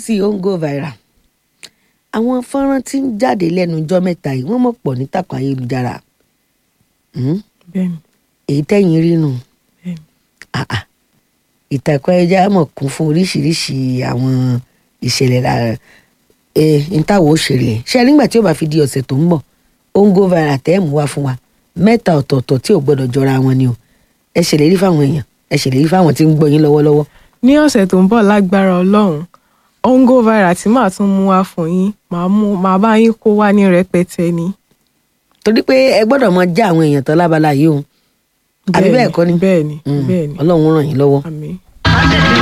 bbc ó ń go viral àwọn fọ́nrán tí ń jáde lẹ́nu ọjọ́ mẹ́ta yìí wọ́n mọ̀ pọ̀ ní tàkùn ayélujára Hmm? bẹ́ẹ̀ni èyí tẹ́yìn rí nù bẹ́ẹ̀ni Ah, ah. ìtàkùn ayélujára mọ̀ kún fún oríṣiríṣi àwọn ìṣẹ̀lẹ̀ lára ẹ̀ ntàwọ̀ òṣèré ṣe nígbà tí ó bá fi di ọ̀sẹ̀ tó ń bọ̀ ó ń go viral tẹ́ ẹ̀ mú wá fún wa mẹ́ta ọ̀tọ̀ọ̀tọ̀ tí ò gbọ́dọ̀ jọra wọn ni o ẹ ṣèlérí fáwọn èèyàn ẹ ṣèlérí fáwọn tí ń gbọ́ yín lọ́wọ́lọ́wọ́ ní ọ̀sẹ̀ tó ń bọ̀ lágbára ọlọ́run ongo viral tí màá tún mú wá fún yín màá mú màá bá yín kó wá ní rẹpẹtẹ ni. torí pé ẹ gbọ́dọ̀ mọ já àwọn èèyàn tán lábala yìí o àbí bẹ́ẹ̀ kọ́ ni bẹ́ẹ̀ni Mm. bẹ́ẹ̀ni ọlọ́run ràn yín lọ́wọ́. àmín.